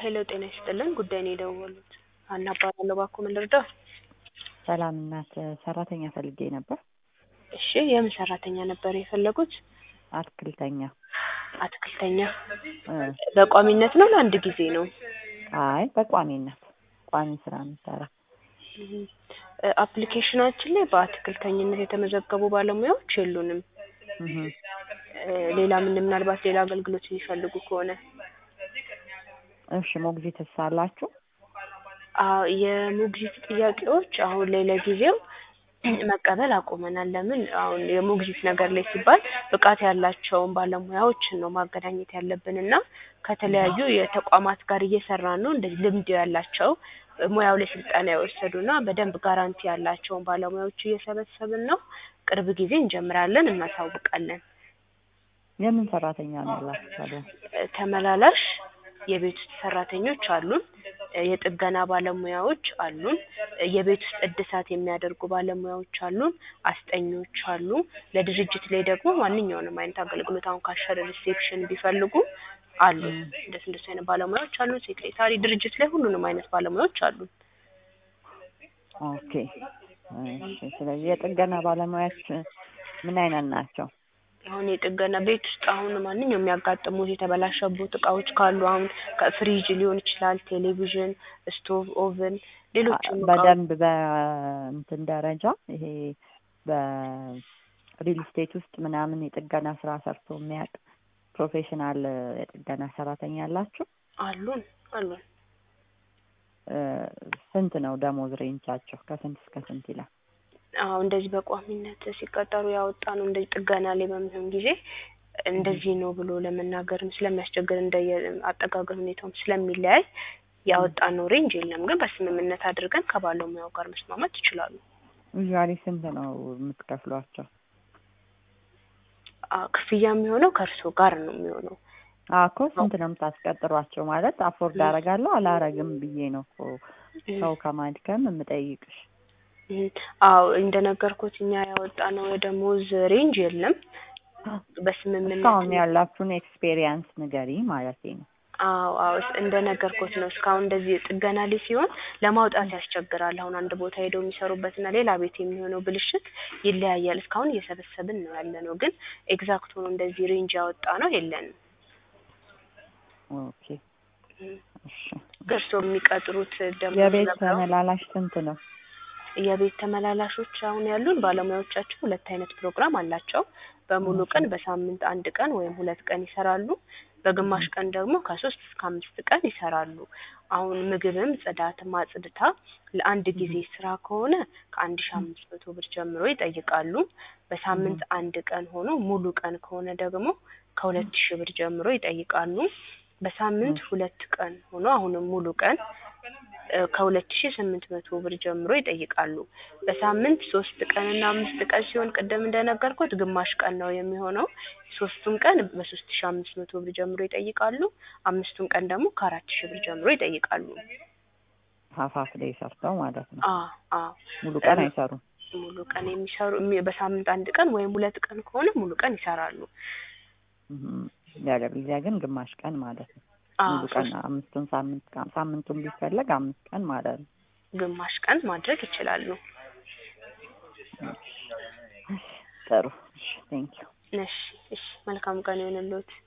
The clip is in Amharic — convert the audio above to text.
ሄሎ ጤና ይስጥልን ጉዳይ ነው የደወሉት ሀና እባላለሁ እባክዎ ምን ልርዳዎ ሰላም እናት ሰራተኛ ፈልጌ ነበር እሺ የምን ሰራተኛ ነበር የፈለጉት አትክልተኛ አትክልተኛ እ በቋሚነት ነው ለአንድ ጊዜ ነው አይ በቋሚነት ቋሚ ስራ የምሰራ እም፣ እ አፕሊኬሽናችን ላይ በአትክልተኝነት የተመዘገቡ ባለሙያዎች የሉንም እህ እ ሌላ ምን ምናልባት ሌላ አገልግሎት የሚፈልጉ ከሆነ እሺ ሞግዚትስ አላችሁ አዎ የሞግዚት ጥያቄዎች አሁን ላይ ለጊዜው መቀበል አቁመናል ለምን አሁን የሞግዚት ነገር ላይ ሲባል ብቃት ያላቸውን ባለሙያዎችን ነው ማገናኘት ያለብን እና ከተለያዩ የተቋማት ጋር እየሰራን ነው እንደዚህ ልምድ ያላቸው ሙያው ላይ ስልጠና የወሰዱና በደንብ ጋራንቲ ያላቸውን ባለሙያዎች እየሰበሰብን ነው ቅርብ ጊዜ እንጀምራለን እናሳውቃለን የምን ሰራተኛ ነው ያላችሁ ታዲያ እ ተመላላሽ የቤት ውስጥ ሰራተኞች አሉን እ የጥገና ባለሙያዎች አሉን እ የቤት ውስጥ እድሳት የሚያደርጉ ባለሙያዎች አሉን አስጠኞች አሉ ለድርጅት ላይ ደግሞ ማንኛውንም አይነት አገልግሎት አሁን ካሸር ሪሴፕሽን ቢፈልጉ አሉ እንደሱ እንደሱ አይነት ባለሙያዎች አሉ ሴክሬታሪ ድርጅት ላይ ሁሉንም አይነት ባለሙያዎች አሉን ኦኬ እሺ ስለዚህ የጥገና ባለሙያዎች ምን አይነት ናቸው አሁን የጥገና ቤት ውስጥ አሁን ማንኛውም የሚያጋጥሙት የተበላሸቡት እቃዎች ካሉ አሁን ከፍሪጅ ሊሆን ይችላል ቴሌቪዥን ስቶቭ ኦቨን ሌሎችም እቃዎች በደንብ በእንትን ደረጃ ይሄ በሪል ስቴት ውስጥ ምናምን የጥገና ስራ ሰርቶ የሚያውቅ ፕሮፌሽናል የጥገና ሰራተኛ አላችሁ አሉን አሉን እ ስንት ነው ደሞዝ ሬንጃቸው ከስንት እስከ ስንት ይላል አዎ እንደዚህ በቋሚነት ሲቀጠሩ ያወጣ ነው እንደዚህ ጥገና ላይ በሚሆን ጊዜ እንደዚህ ነው ብሎ ለመናገርም ስለሚያስቸግር እንደየ አጠቃቀም ሁኔታውም ስለሚለያይ ያወጣነው ሬንጅ የለም ግን በስምምነት አድርገን ከባለሙያው ጋር መስማማት ይችላሉ ዩዥዋሊ ስንት ነው የምትከፍሏቸው አ ክፍያ የሚሆነው ከእርስዎ ጋር ነው የሚሆነው አዎ እኮ ስንት ነው የምታስቀጥሯቸው ማለት አፎርድ አደርጋለሁ አላረግም ብዬ ነው እኮ ሰው ከማድከም የምጠይቅሽ እም፣ አዎ እንደነገርኩት እኛ ያወጣነው የደሞዝ ሬንጅ የለም በስምምነት እስካሁን ያላችሁን ኤክስፔሪየንስ ንገሪ ማለቴ ነው አዎ አዎ እስ- እንደነገርኩት ነው እስካሁን እንደዚህ ጥገና ላይ ሲሆን ለማውጣት ያስቸግራል አሁን አንድ ቦታ ሄደው የሚሰሩበትና ሌላ ቤት የሚሆነው ብልሽት ይለያያል እስካሁን እየሰበሰብን ነው ያለነው ግን ኤግዛክት ሆኖ እንደዚህ ሬንጅ ያወጣ ነው የለንም ኦኬ እም፣ እሺ እርስዎ የሚቀጥሩት ደግሞ የቤት ነበረው? ተመላላሽ ስንት ነው የቤት ተመላላሾች አሁን ያሉን ባለሙያዎቻችን ሁለት አይነት ፕሮግራም አላቸው በሙሉ ቀን በሳምንት አንድ ቀን ወይም ሁለት ቀን ይሰራሉ በግማሽ ቀን ደግሞ ከሶስት እስከ አምስት ቀን ይሰራሉ አሁን ምግብም ጽዳትም አጽድታ ለአንድ ጊዜ ስራ ከሆነ ከአንድ ሺ አምስት መቶ ብር ጀምሮ ይጠይቃሉ በሳምንት አንድ ቀን ሆኖ ሙሉ ቀን ከሆነ ደግሞ ከሁለት ሺህ ብር ጀምሮ ይጠይቃሉ በሳምንት ሁለት ቀን ሆኖ አሁንም ሙሉ ቀን እ ከሁለት ሺህ ስምንት መቶ ብር ጀምሮ ይጠይቃሉ በሳምንት ሶስት ቀን እና አምስት ቀን ሲሆን ቅድም እንደነገርኩት ግማሽ ቀን ነው የሚሆነው ሶስቱን ቀን በሶስት ሺህ አምስት መቶ ብር ጀምሮ ይጠይቃሉ አምስቱን ቀን ደግሞ ከአራት ሺህ ብር ጀምሮ ይጠይቃሉ ሀፍ ሀፍ ዴይ ሰርተው ማለት ነው አ አ ሙሉ ቀን አይሰሩም ሙሉ ቀን የሚሰሩ የሚ- በሳምንት አንድ ቀን ወይም ሁለት ቀን ከሆነ ሙሉ ቀን ይሰራሉ እም፣ ያለበለዚያ ግን ግማሽ ቀን ማለት ነው አ ሙሉ ቀን ሶስት አምስቱን ሳምንት ቀን ሳምንቱን ቢፈለግ አምስት ቀን ማለት ነው ግማሽ ቀን ማድረግ ይችላሉ ጥሩ እሺ ቴንኪው እሺ እሺ መልካም ቀን ይሁንልዎት